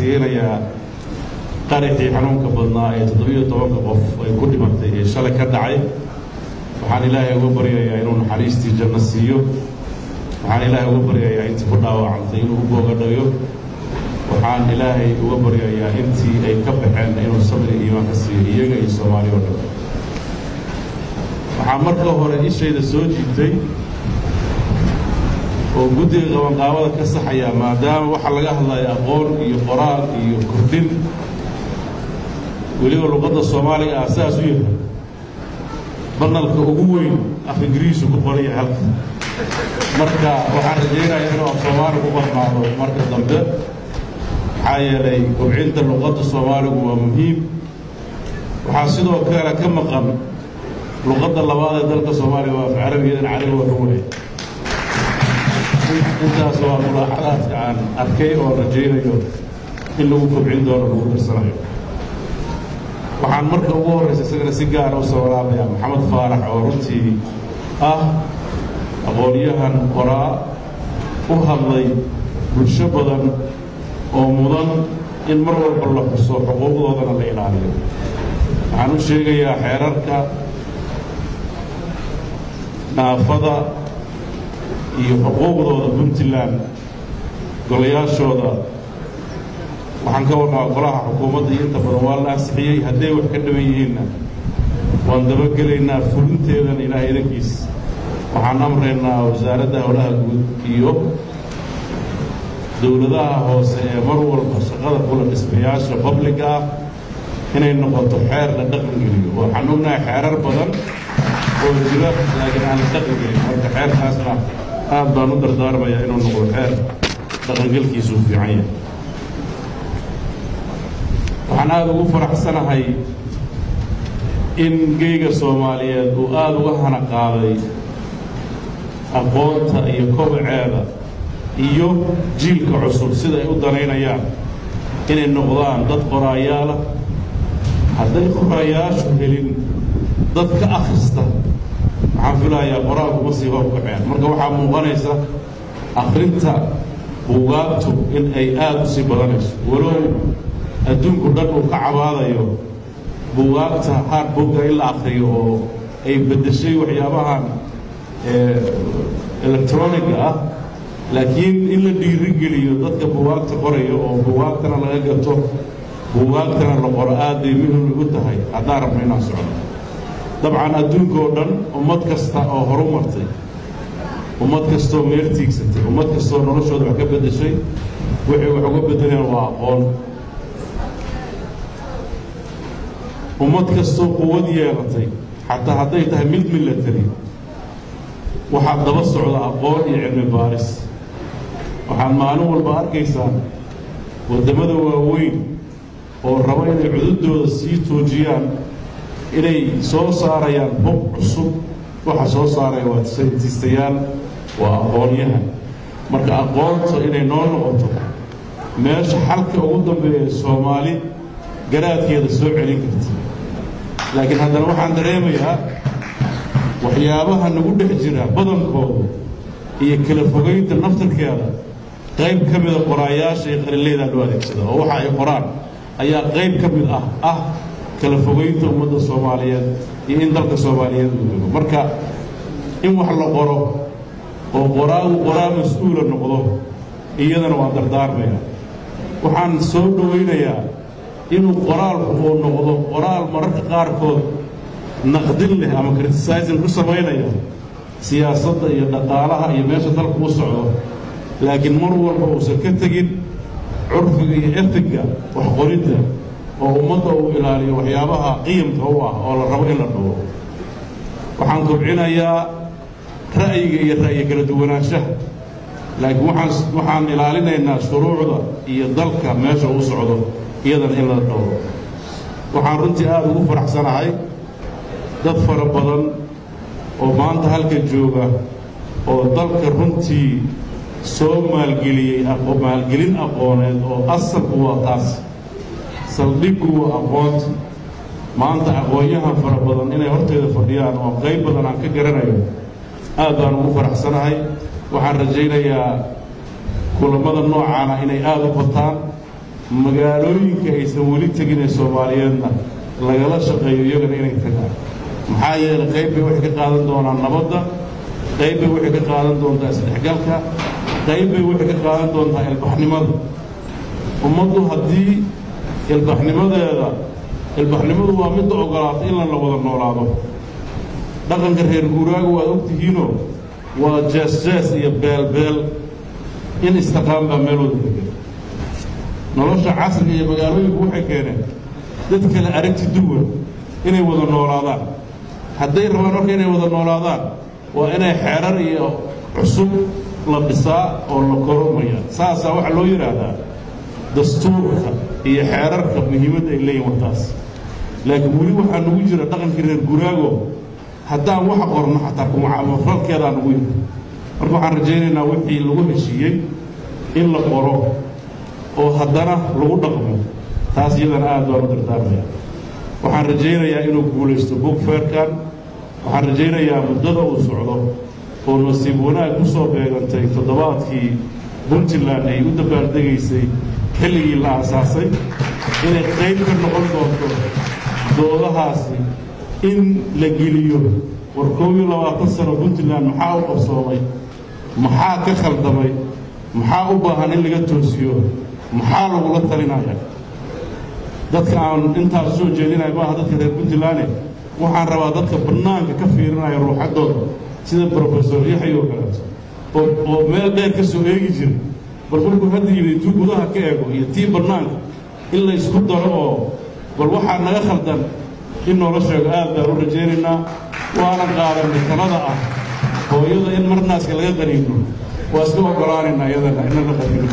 tacsiyeynayaa qaraxii xanuunka badnaa ee toddobiyo tobanka qof ay ku dhimatay ee shalay ka dhacay waxaan ilaahay uga baryayaa inuu naxariistii janno siiyo waxaan ilaahay uga baryayaa intii ku dhaawacantay inuu u boogadhayo waxaan ilaahay uga baryayaa intii ay ka baxeen inuu sabri iimaan ka siiyo iyaga iyo soomaali oo dhan waxaa marka hore ishayda soo jiibtay oo guddiga qabanqaabada ka saxaya maadaama waxaa laga hadlaya aqoon iyo qoraal iyo kordhin weliba luqadda soomaaliga ah saas u yahay banalka ugu weyn af ingiriisu ku qoran yahay halka marka waxaan rajaynayaa inuu af soomaali ku barnaado marka dambe maxaa yeelay kobcinta luqadda soomaaligu waa muhiim waxaa sidoo kale ka maqan luqadda labaad ee dalka soomaaliya waa af carabiyadan carabi waa ka waay intaas waa mulaaxadaadka aan arkay oo rajaynayo in lagu kobcin doono lagu darsanayo waxaan marka ugu horraysa isagana si gaara u sawiraabayaa maxamed faarax oo runtii ah aqoonyahan qoraa u hadlay bulsho badan oo mudan in mar walba la xuso xuquuqdoodana la ilaaliyo waxaan u sheegayaa xeerarka naafada iyo xuquuqdooda puntland golayaashooda waxaan ka warnaa golaha xukuumadda iyo inta badan waa la ansixiyey hadday wax ka dhiban yihiinna waan dabagelaynaa fulinteedana ilaahay idankiis waxaan amraynaa wasaaradda howlaha guud iyo dowladaha hoose ee mar walba shaqada kula dhismayaasha babliga ah inay noqoto xeer la dhaqan geliyo waxaan ognahay xeerar badan oo jira laakiin aan la dhaqan gelin marka xeerkaasna aad baan u dardaarmayaa inuu noqdo xeer dhaqangelkiisuu fiican yahay waxaan aada ugu faraxsanahay in geyga soomaaliyeed uu aada uga hana qaaday aqoonta iyo kobaceeda iyo jiilka cusub sida ay u danaynayaan inay noqdaan dad qoraayaala hadday qoraayaashu helin dad ka akhrista waxaan filayaa qoraalkuma sii horkaceen marka waxaa muuqanaysa akhrinta buugaagtu in ay aada u sii badanayso walow adduunku dhan uu ka cabaadayo buugaagta hardbooga in la akhriyo oo ay beddeshay waxyaabahan electroniga ah laakiin in la dhiirigeliyo dadka buugaagta qoraya oo buugaagtana laga gato buugaagtana la qoro aad bay muhim ugu tahay haddaan rabno inaan socno dabcan adduunka oo dhan ummad kasta oo horu martay ummad kastoo meel tiigsatay ummad kastoo noloshooda wax ka beddeshay waxay wax uga beddeleen waa aqoon ummad kastoo quwad yeelatay xataa hadday tahay mid milatari waxaa daba socda aqoon iyo cilmi baaris waxaad maalin walba arkaysaan waddamada waaweyn oo raba inay cududooda sii toojiyaan inay soo saarayaan hub cusub waxa soo saaraya waa saytistayaal waa aqoonyahan marka aqoonta inay noo noqoto meesha xalka ugu dambeeya soomaali garaadkeeda soo celin karta laakiin haddana waxaan dareemayaa waxyaabaha nagu dhex jira badankooda iyo kala fogaynta naftarkeeda qayb ka mida qoraayaasha iyo qalinleydaa loo adeegsada oo waxa ay qoraan ayaa qayb ka mid ah ah kala fogaynta ummadda soomaaliyeed iyo in dalka soomaaliyeed uu dego marka in wax la qoro oo qoraagu qoraa mas-uula noqdo iyadana waa dardaarmaya waxaan soo dhowaynayaa inuu qoraalku uu noqdo qoraal mararka qaarkood naqdin leh ama criticizing ku samaynaya siyaasadda iyo dhaqaalaha iyo meesha dalku u socdo laakiin mar walba uusan ka tegin curfiga iyo etiga wax qoridda oo ummadda uu ilaaliyo waxyaabaha qiyamka u ah oo la rabo in la dhowro waxaan kobcinayaa ra'yiga iyo ra'yi kala duwanaanshaha laakiin waxaan waxaan ilaalinaynaa shuruucda iyo dalka meesha uu socdo iyadana in la dhowro waxaan runtii aada ugu faraxsanahay dad fara badan oo maanta halka jooga oo dalka runtii soo maalgeliyey maalgelin aqooneed oo asalku waa taas saldhiggu waa aqoonta maanta aqoonyahan fara badan inay horteeda fadhiyaan oo qayb badan aan ka garanayo aad baan ugu faraxsanahay waxaan rajaynayaa kulammada noocaana inay aada u bataan magaalooyinka aysan weli tegin ee soomaaliyeedna lagala shaqeeyo iyagana inay tagaan maxaa yeelay qayb bay waxay ka qaadan doonaan nabadda qayb bay waxay ka qaadan doontaa isdhexgalka qayb bay waxay ka qaadan doontaa ilbaxnimada ummaddu haddii ilbaxnimadeeda ilbaxnimadu waa midda ogolaatay in la wada noolaado dhaqanka reer guuraaga waad ogtihiinoo waa jees-jees iyo beelbeel in istaqaan baa meel wada degan nolosha casriga iyo magaalooyinku waxay keeneen dad kale aragti duwan inay wada noolaadaan hadday rabaan marka inay wada noolaadaan waa inay xeerar iyo cusub la dhisaa oo la koromaya saasaa waxaa loo yidhaahdaa dastuurka iyo xeerarka muhiimadda ay leeyihin wartaas laakiin weli waxaa nagu jira dhaqankii reer guraago haddaan wax qorno xataa kumacamafalkeedaa nagu yiri marka waxaan rajaynaynaa wixii lagu heshiiyey in la qoro oo haddana lagu dhaqmo taas iyadana aad baan u dardaarmaya waxaan rajaynayaa inuu guulaysto bugfeerkan waxaan rajaynayaa muddada uu socdo oo nasiib wanaag ku soo beegantay toddobaadkii puntland ay u dabaaldegaysay xilligii la aasaasay inay qayb ka noqon doonto doodahaasi in la geliyo war koob iyo labaatan sano puntland maxaa u qabsoomay maxaa ka khaldamay maxaa u baahan in laga toosiyo maxaa lagula talinaya dadka aan intaas soo jeedinaya maaha dadka reer puntlandne waxaan rabaa dadka bannaanka ka fiirinaya ruuxaddooda sida brofesor yaxya oo kaleeto oo oo meel dheer ka soo eegi jira bal markuu hadda yimid intuu gudaha ka eego iyo tii bannaanka in la isku daro oo bal waxaa naga khaldan in noola sheego aad baan u rajaynaynaa waanan qaadanay talada ah hooyada in marnaaska laga qaniino waa iska oggolaanaynaa iyadana inna la qaniino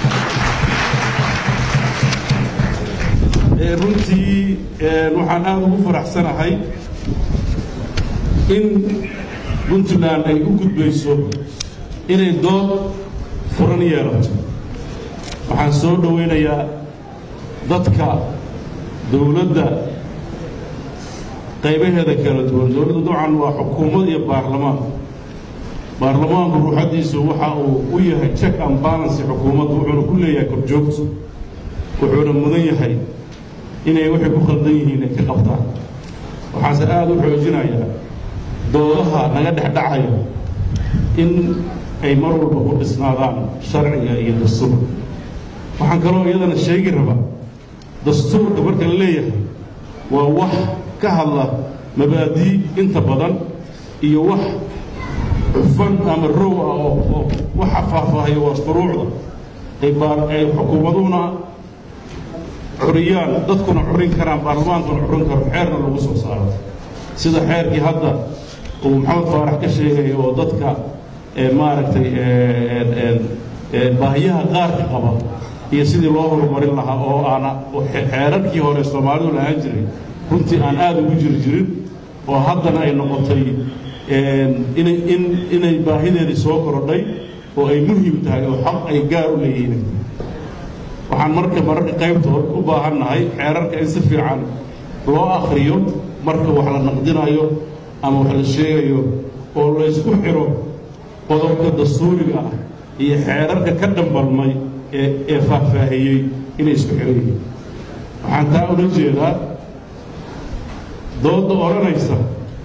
runtii waxaan aada ugu faraxsanahay in puntland ay u gudbayso inay dood furan yeelato waxaan soo dhowaynayaa dadka dowladda qaybaheeda kala duwan dowladdu dabcan waa xukuumad iyo baarlamaan baarlamaanku ruuxaddiisu waxa uu u yahay check and balance xukuumaddu wuxuuna ku leeyahay korjoogto wuxuuna mudan yahay inay waxay ku khaldan yihiin ay ka qabtaan waxaase aada u xoojinayaa doodaha naga dhex dhacaya in ay mar walba ku dhisnaadaan sharciga iyo dastuurka waxaan kaloo iyadana sheegi rabaa dastuurka marka la leeyahay waa wax ka hadla mabaadii inta badan iyo wax cufan ama row ah oo oo waxa faahfaahaya waa shuruucda ay baar ay xukuumaduhuna curiyaan dadkuna curin karaan baarlamaankuna curin karo xeerna lagu soo saaro sida xeerkii hadda uu maxamed faarax ka sheegaya oo dadka maaragtay baahiyaha qaarka qaba iyo sidii loo horumarin lahaa oo aana xeerarkii hore soomaalidu lahaan jiray runtii aan aada ugu jiri jirin oo haddana ay noqotay inay in inay baahideedii soo korodhay oo ay muhim tahay oo xaq ay gaar u leeyihiin waxaan marka mararka qaybtood u baahan nahay xeerarka in si fiican loo akhriyo marka wax la naqdinayo ama wax la sheegayo oo laysku xiro qodobka dastuuriga ah iyo xeerarka ka dhambalmay ee ee faahfaahiyey inay isku xiran yihiin waxaan taa ula jeedaa doodda odhanaysa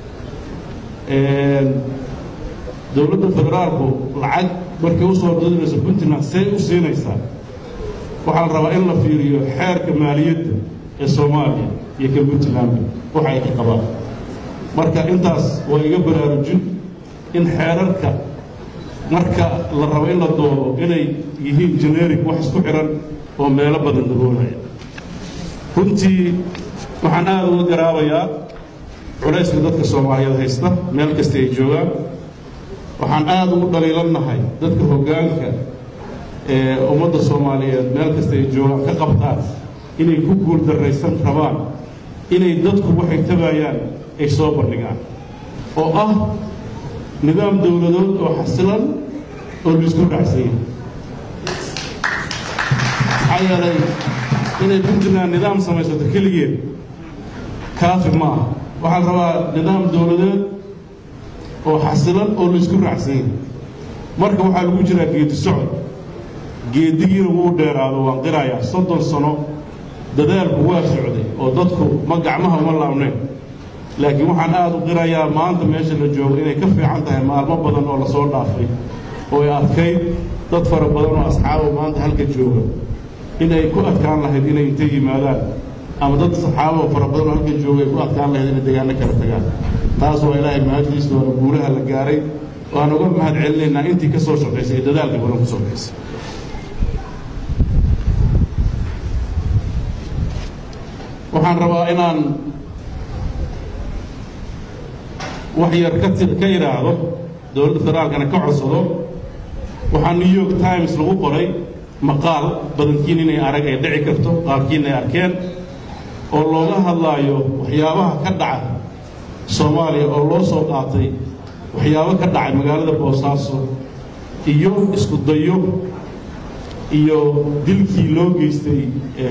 dowladda federaalku lacag markay u soo dodinayso puntland see u siinaysaa waxaa la rabaa in la fiiriyo xeerka maaliyadda ee soomaaliya iyo ka puntland waxa ay ka qabaan marka intaas waa iga baraarujin in xeerarka marka la rabo in la doodo inay yihiin generic wax isku xihan oo meelo badan daboolaya runtii waxaan aada uga garaabayaa culayska dadka soomaaliyeed haysta meel kasta ay joogaan waxaan aada ugu dhaliilannahay dadka hoggaanka ee ummadda soomaaliyeed meel kasta ay joogaan ka qabtaan inay ku guul darraysan rabaan inay dadku waxay tabaayaan ay soo bandhigaan oo ah nidaam dowladood oo xasilan oo laisku dhacsanya maxaa yeelay inay puntland nidaam samaysato keligeed kaafi ma aha waxaa la rabaa nidaam dowladeed oo xasilan oo laisku raacsanya marka waxaa lagu jiraa geedi socod geedigiina wuu dheeraado waan qirayaa soddon sano dadaalku waa socday oo dadku ma gacmaha uma laabnayn laakiin waxaan aada u qirayaa maanta meesha la joogo inay ka fiican tahay maalmo badan oo lasoo dhaafay oo ay adkayd dad fara badan oo asxaabo maanta halka jooga in ay ku adkaan lahayd inay intay yimaadaan ama dad saxaabo fara badan oo halka jooga ay ku adkaan lahayd inay deegaano kala tagaan taas waa ilaahay mahaddiisa waana guulaha la gaaray waan uga mahad celinaynaa intii ka soo shaqaysay ee dadaalka badan ku shaqaysay waxaan rabaa inaan wax yar ka ka idhaahdo dowladda federaalkana ka codsado waxaa new york times lagu qoray maqaal badankiin inay arag ay dhici karto qaarkiin ay arkeen oo looga hadlaayo waxyaabaha ka dhaca soomaaliya oo loo soo qaatay waxyaabo ka dhacay magaalada boosaaso iyo isku dayo iyo dilkii loo geystay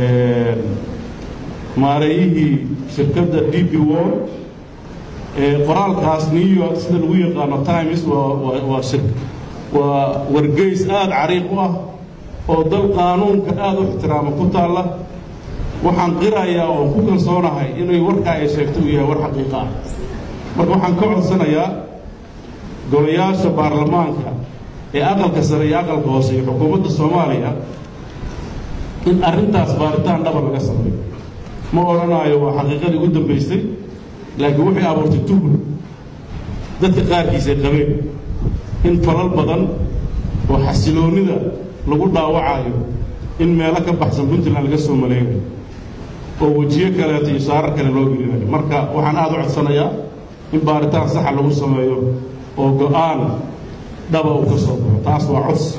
maareeyihii shirkadda d b wor qoraalkaas new york sida lagu yaqaano times waa waa shir waa wargeys aada cariiq u ah oo dal qaanuunka aada u ixtiraama ku taalla waxaan qirayaa oo ku kalsoonahay inay warkaa ay sheegto uu yahay war xaqiiqa ah marka waxaan ka codsanayaa golayaasha baarlamaanka ee aqalka sare iyo aqalka hoose iyo xukuumadda soomaaliya in arrintaas baaritaan dhaba laga sameeyo ma odhanaayo waa xaqiiqadii ugu dambaysay laakiin waxay abuurtay tuhul dadka qaarkiis ay qabeen in falal badan oo xasiloonnida lagu dhaawacayo in meelo ka baxsan puntland laga soo maleegayo oo wejiyo kaleeto iyo saarar kale loo gelinayo marka waxaan aada u codsanayaa in baaritaan saxa lagu sameeyo oo go-aan dhaba uu ka soo baxo taas waa codsi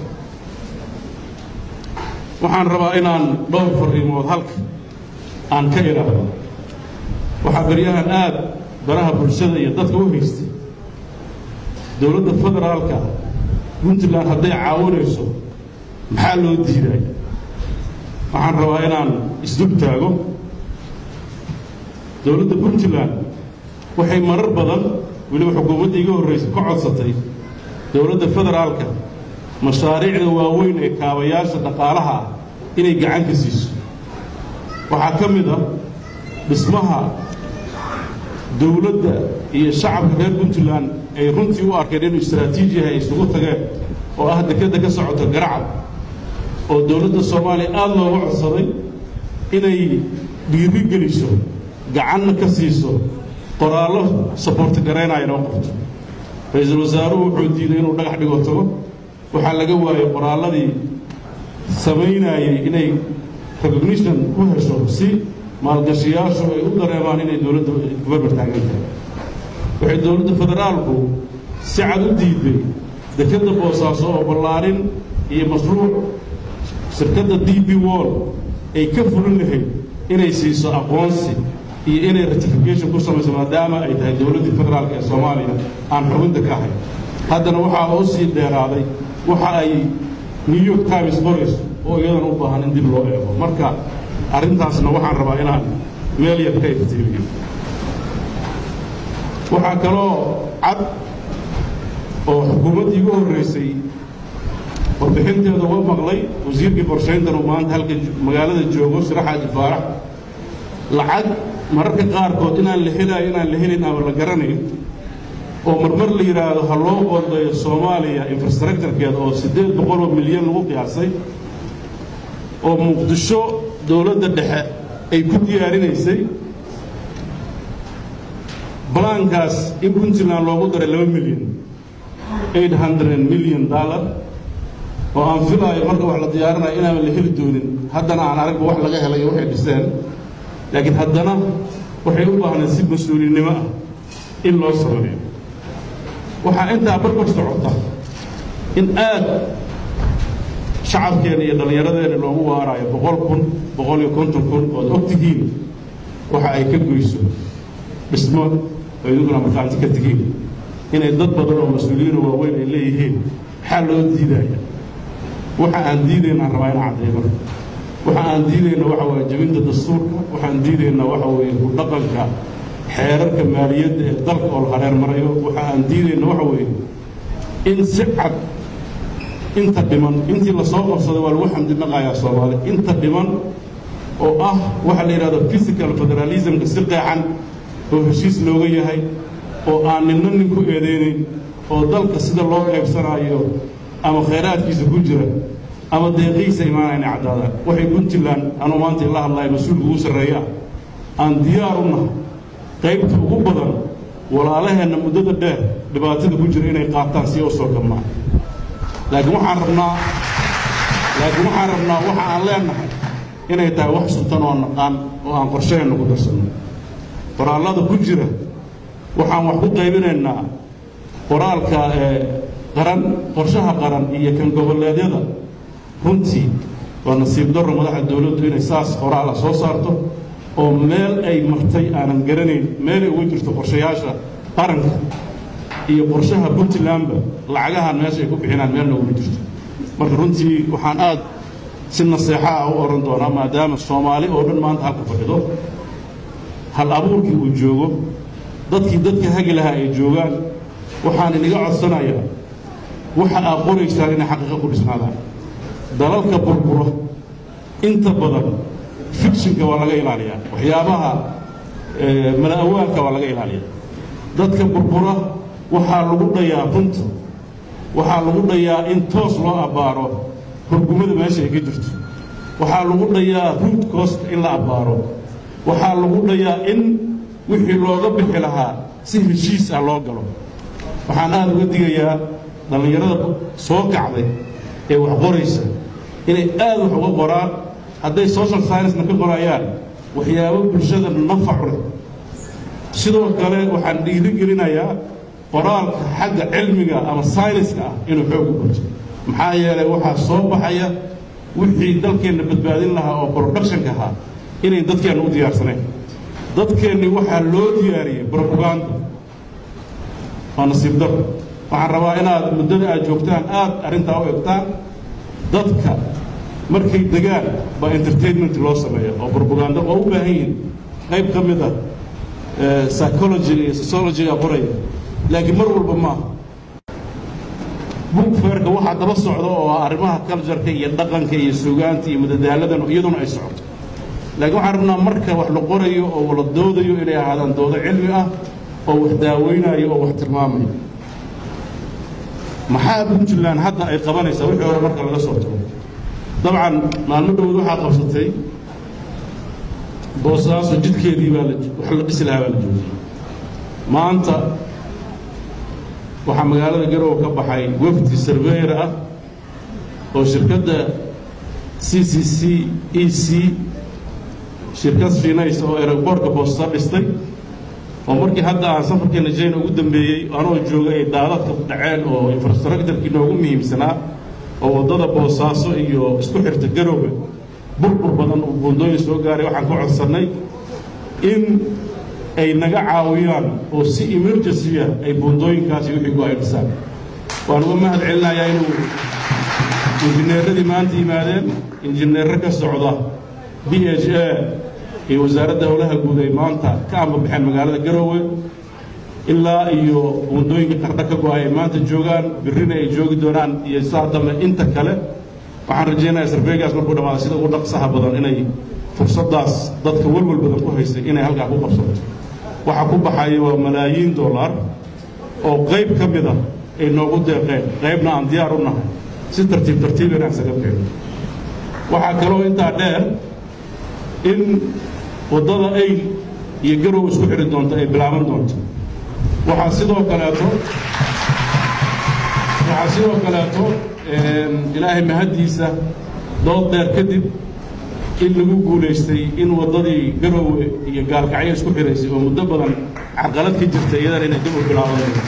waxaan rabaa inaan dhowr fariimood halka aan ka idhaahdo waxaa baryahan aada baraha bulshada iyo dadka u haystay dowladda federaalka puntland hadday caawinayso maxaa loo diiday waxaan rabaa inaan isdul taago dowladda puntland waxay marar badan weliba xukuumadda iga horraysay ka codsatay dowladda federaalka mashaariicda waaweyn ee kaabayaasha dhaqaalaha ah inay gacan ka siiso waxaa ka mid ah dhismaha dowladda iyo shacabka reer puntland ay runtii u arkeen inuu istraatiijiyaha ay isugu tageen oo ah dekedda ka socoto garacad oo dowladda soomaaliya aada looga codsaday inay dhiiri geliso gacanna ka siiso qoraallo saboorti garaynaya inoo qorto ra-iisul wasaaruhu wuxuu diiday inuu dhagax dhigo tago waxaa laga waayey qoraalladii samaynayay inay recognition u hesho si maalgashiyaashu ay u dareemaan inay dowladda kubarbar taagan tahay waxay dowladda federaalku si cad u diiday dekedda boosaaso oo ballaarin iyo mashruuc shirkadda d b wall ay ka fulin lahayd inay siiso aqoonsi iyo inay ratification ku samayso maadaama ay tahay dowladdii federaalka ee soomaaliya aan xubinta ka ahay haddana waxaa oo sii dheeraaday waxa ay new york times qorayso oo iyadan u baahan in dib loo eego marka arrintaasna waxaan rabaa inaan meel yar ka iftiimiyo waxaa kaloo cad oo xukuumaddii igu horraysay warbixinteeda uga maqlay wasiirkii qorshayntan uu maanta halka magaalada joogo shiraxaaji faarax lacag mararka qaarkood inaan la helaayo inaan la helin ama la garanayn oo marmar la yidhaahdo ha loo qoondayo soomaaliya infrastructurekeeda oo siddeed boqoloo milyan lagu qiyaasay oo muqdisho dowladda dhexe ay ku diyaarinaysay balaankaas in puntland loogu daray laba milyan eight hundred million dollar oo aan filaayo marka wax la diyaarinayo inaanan la heli doonin haddana aan aragba wax laga helayo waxay dhiseen laakiin haddana waxay u baahnayd si mas-uulinimo ah in loo sameeyo waxaa intaa barbar socota in aad shacabkeena iyo dhallinyaradeena loogu waaraayo boqol kun boqol iyo konton kun ood og tihiin waxa ay ka goyso dhismo oo iduguna markaanti ka tigiin inay dad badan oo mas-uuliyiino waaweyn ay leeyihiin maxaa loo diidaya waxa aan diidaynaan rabaa inaan caddeeyno waxa aan diidayna waxa waye jebinta dastuurka waxaan diidaynaa waxa weeye ku dhaqanka xeerarka maaliyadda ee dalka oo la hareer marayo waxa aan diidayna waxa weeye in si cad inta dhiman intii lasoo qabsaday waa lagu xamdinaqayaa soomaali inta dhiman oo ah waxaa la yidhahdo physical federalismka si qeexan oo heshiis looga yahay oo aan ninna nin ku eedeynayn oo dalka sida loo qaybsanaayo ama khayraadkiisa ku jira ama deeqihiisa imaanayna caddaadaan waxay puntland anuu maanta ila hadlaya mas-uulka ugu sarreeya aan diyaar u nahay qaybta ugu badan walaalaheenna muddada dheer dhibaatada ku jira inay qaataan si oo soo kabnaa laakiin waxaan rabnaa laakiin waxaan rabnaa waxa aan leenahay inay tahay wax suntan oo naqaan oo aan qorshaheenna ku darsanno qoraallada ku jira waxaan wax ku qaybinaynaa qoraalka ee qaran qorshaha qaran iyo kan goboleedyada runtii waa nasiib darro madaxda dowladdu inay saas qoraala soo saarto oo meel ay martay aanan garanayn meelay uga jirto qorshayaasha qaranka iyo qorshaha puntlandba lacagahan meesha ay ku bixinaan meelna uga jirto marka runtii waxaan aad si naseexa ah u odhan doonaa maadaama soomaali oo dhan maanta halka fadhido hal abuurkii uu joogo dadkii dadka hagi lahaa ay joogaan waxaan iniga codsanayaa waxa aad qoraysaan inay xaqiiqo ku dhisnaadaan dalalka burbura inta badan fictionka waa laga ilaaliyaa waxyaabaha mala-awaalka waa laga ilaaliyaa dadka burbura waxaa lagu dhayaa runta waxaa lagu dhayaa in toos loo abbaaro hurgumada meesha ay ka jirto waxaa lagu dhayaa root cost in la abbaaro waxaa lagu dhayaa in wixii looga bixi lahaa si heshiis ah loo galo waxaan aada uga digayaa dhallinyarada soo kacday ee wax qoraysa inay aad wax uga qoraan hadday social science-na ka qorayaan waxyaabo bulshada nafacu leh sidoo kale waxaan dhiiri gelinayaa qoraalka xagga cilmiga ama sayniska ah inuu xoog u gurto maxaa yeelay waxaa soo baxaya wixii dalkeenna badbaadin lahaa oo productionka ahaa inay dadkeenna u diyaarsanayn dadkeennii waxaa loo diyaariyey brobaganda waa nasiib dar waxaan rabaa inaad muddada aad joogtaan aad arrintaa u egtaan dadka markay degaan baa entertainment loo sameeya oo brobaganda oo u baahan yihiin qayb ka mid ah psychologiga iyo sociologiga qoraya laakiin mar walba maaha book fairka waxaa daba socda oo ah arrimaha cultureka iyo dhaqanka iyo sugaanta iyo madadaaladan iyaduna ay socoto laakiin waxaan rabnaa marka wax la qorayo oo wala doodayo inay ahaadaan doodo cilmi ah oo wax daaweynayo oo wax tilmaamayo maxaa puntland hadda ay qabanaysaa wixii hore marka laga soo tago dabcan maalmo dhowod waxaa qabsatay boosaaso jidkeedii baa wax la dhisi lahaa baa la joogay maanta waxaa magaalada garowe ka baxay wafdi surveyor ah oo shirkadda c c c e c shirkad fiinaysa oo aeroboortka boosta dhistay oo markii hadda aan safarkeena jayna ugu dambeeyey anoo jooga ay daadadka dhaceen oo infrastructurkii noogu muhiimsanaa oo waddada boosaaso iyo isku xirta garowe burbur badan uu buundooyin soo gaaray waxaan ku codsannay in ay naga caawiyaan oo si emergency ah ay buundooyinkaasi wixii ku ay dhisaan waan uga mahad celinayaa inuu injineeradii maanta yimaadeen injineerro ka socda b h a iyo wasaaradda howlaha guud ay maanta ka ambabaxeen magaalada garowe ilaa iyo buundooyinka qardho ka go-ay ay maanta joogaan birrina ay joogi doonaan iyo saa dambe inta kale waxaan rajaynayaa sarfeygaas markuu dhamaado sida ugu dhaqsaha badan inay fursaddaas dadka welwel badan ku haystay inay halkaa ku qabsato waxaa ku baxaya waa malaayiin dollar oo qayb ka mid ah ay noogu deeqeen qaybna aan diyaar u nahay si tartiib tartiib inaan isaga keeno waxaa kaloo intaa dheer in waddada ayl iyo garow isku xidhi doonto ay bilaaban doonto waxaa sidoo kaleeto waxaa sidoo kaleeto ilaahay mahaddiisa dood dheer kadib in lagu guulaystay in waddadii garowe iyo gaalkacyo isku xidhaysay oo muddo badan carqalad ka jirta iyadana inay dib u bilaaban doonto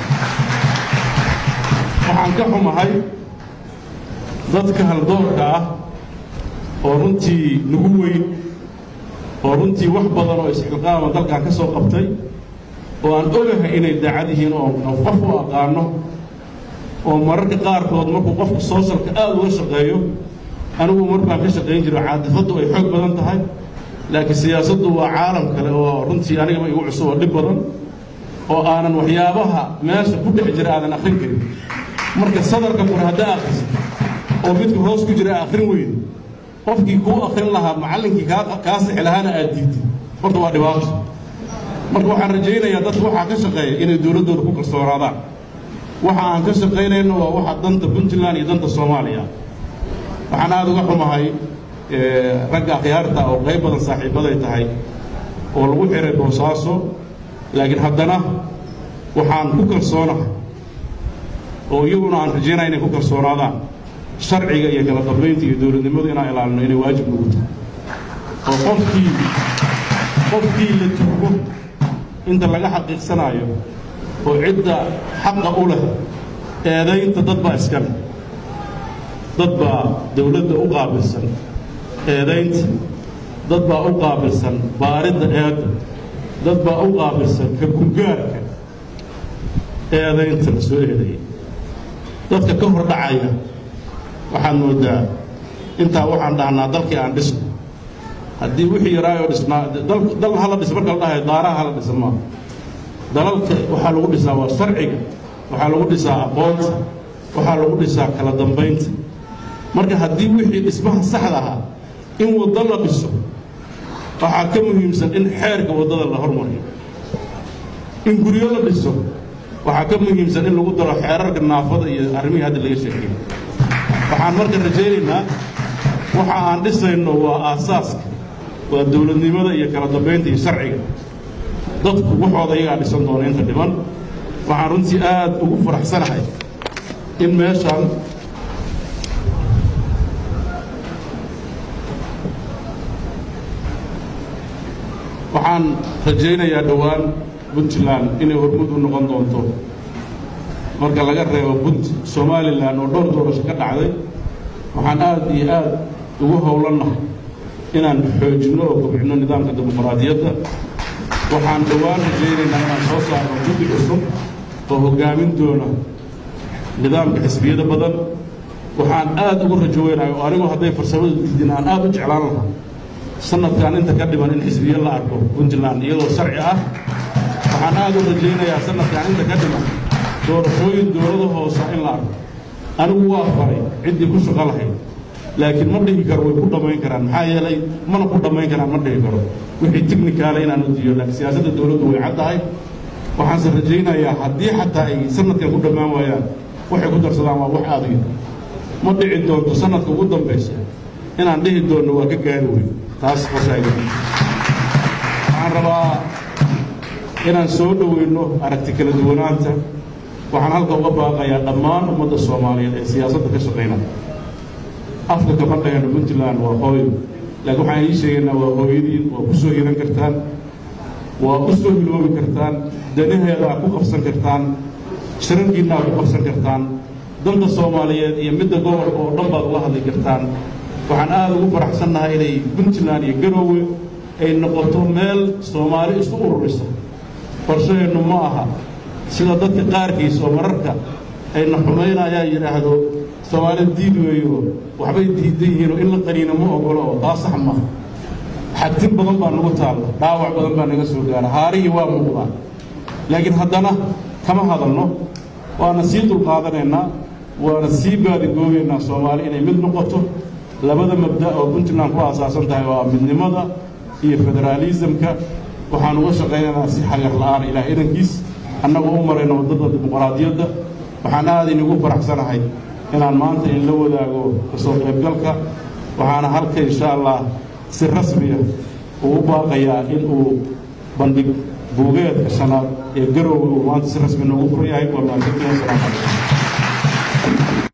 waxaan ka xumahay dadka haldoorka ah oo runtii nagu weyn oo runtii wax badan oo isxilqaama dalkan ka soo qabtay oo aan ogahay inay daacad yihiin oo qof u aqaano oo mararka qaarkood markuu qofka soosalka aad uga shaqeeyo anigu mar baan ka shaqayn jiro caadifaddu ay xoog badan tahay laakiin siyaasaddu waa caalam kale oo runtii anigaba igu cusub oo dhib badan oo aanan waxyaabaha meesha ku dhex jira aadan akrin karin marka sadarka kore haddaa akhrisid oo midka hoos ku jira akhrin weyda qofkii kuu akhrin lahaa macallinkii kaa sixi lahaana aad diidtid horta waa dhibaato marka waxaan rajaynayaa dadka waxaa ka shaqeeya inay dowladdooda ku kalsoonaadaan waxa aan ka shaqaynayno waa waxa danta puntland iyo danta soomaaliya waxaan aada uga xumahay ragga akhyaarta oo qayb badan saaxiibaday tahay oo lagu xiray boosaaso laakiin haddana waxaan ku kalsoonahay oo iyaguna aan rajaynaya inay ku kalsoonaadaan sharciga iyo kala dambaynta iyo dowladnimadu inaan ilaalino inay waajib nagu tahay oo qofkii qofkii la tuugo inta laga xaqiiqsanaayo oo cidda xaqa u leh eedaynta dad baa iska leh dad baa dowladda u qaabilsan eedaynta dad baa u qaabilsan baaridda eedda dad baa u qaabilsan ka gugaarka eedaynta la soo eedeeyay dadka ka hor dhacaya waxaad moodaa intaa waxaan dhahnaa dalkii aan dhisno haddii wixii yaraayoo dhisnaa dal hala dhis marka la dhahayo daaraha hala dhisa maaha dalalka waxaa lagu dhisaa waa sharciga waxaa lagu dhisaa aqoonta waxaa lagu dhisaa kala dambaynta marka haddii wixii dhismaha saxda ahaa in waddo la dhiso waxaa ka muhiimsan in xeerka waddada la hormariyo in guryo la dhiso waxaa ka muhiimsan in lagu daro xeerarka naafada iyo arrimihii hadda laga sheekeeyey waxaan marka rajaynaynaa waxa aan dhisayno waa aasaaska waa dowladnimada iyo kala dambaynta iyo sharciga dadku waxooda iyagaa dhisan doona inta dhiman waxaan runtii aad ugu faraxsanahay in meeshaan waxaan rajaynayaa dhowaan puntland inay hormud u noqon doonto marka laga reebo punt somalilan oo dhowr doorasho ka dhacday waxaan aad iyo aad ugu howlannahay inaan xoojinno oo kobcinno nidaamka dimuqraadiyadda waxaan dhowaan rajaynaynaa inaan soo saarno guddi cusub oo hoggaamin doona nidaamka xisbiyada badan waxaan aad ugu rajo weynahay oo anigu hadday farsamada diidin aan aad u jeclaan lahaa sanadkan inta ka dhiman in xisbiye la arko puntland iyadoo sharci ah waxaan aad u rajaynayaa sanadkan inta ka dhiman doorashooyin dowlada hoosa in la arko anigu waa faray ciddii ku shaqo lahayd laakiin ma dhihi karo way ku dhammayn karaan maxaa yeelay mana ku dhammayn karaan ma dhihi karo wixii tignikaale inaan u diiyo laakiin siyaasadda dowladdu way caddahay waxaanse rajaynayaa haddii xataa ay sanadkan ku dhammaan waayaan waxay ku darsadaan waa wax aad u yar ma dhici doonto sanadka ugu dambaysa inaan dhihi doonno waa ka gaari weyn taas qosayga waxaan rabaa inaan soo dhoweyno aragti kala duwanaanta waxaan halka uga baaqayaa dhammaan ummadda soomaaliyeed ee siyaasadda ka shaqaynaya afka kama dhahayno puntland waa hooyo laakiin waxaan ii sheegaynaa waa hooyadiin waa ku soo hiran kartaan waa u soo hiloobi kartaan danaheedaa ku qabsan kartaan shirarkiinaa ku qabsan kartaan danta soomaaliyeed iyo midda gobolka oo dhan baad ula hadli kartaan waxaan aada ugu faraxsannahay inay puntland iyo garoowe ay noqoto meel soomaali isku ururisa qorshaheennu ma aha sida dadka qaarkiis oo mararka ayna xumaynayaan yidhaahdo soomaali diid weeyo waxbay diidan yihiinoo in la qaniino ma ogolo oo taa sax maaha xagtin badan baa nagu taalla dhaawac badan baa naga soo gaara haarihii waa muuqdaa laakiin haddana kama hadalno waana sii dulqaadanaynaa waana sii baadigoobaynaa soomaali inay mid noqoto labada mabda oo puntland ku aasaasan tahay waa midnimada iyo federaalisamka waxaan uga shaqaynaynaa si xagar la'aan ilaah idankiis annagoo u marayno waddada dimuqraadiyadda waxaan aad inigu faraxsanahay inaan maanta in la wadaago kasoo qaybgalka waxaana halka insha allah si rasmiya uu u baaqayaa in uu bandhig buugeedka shanaad ee garowga uu maanta si rasmi noogu fur yahay waa mahadsantihi wasalaamu calaykum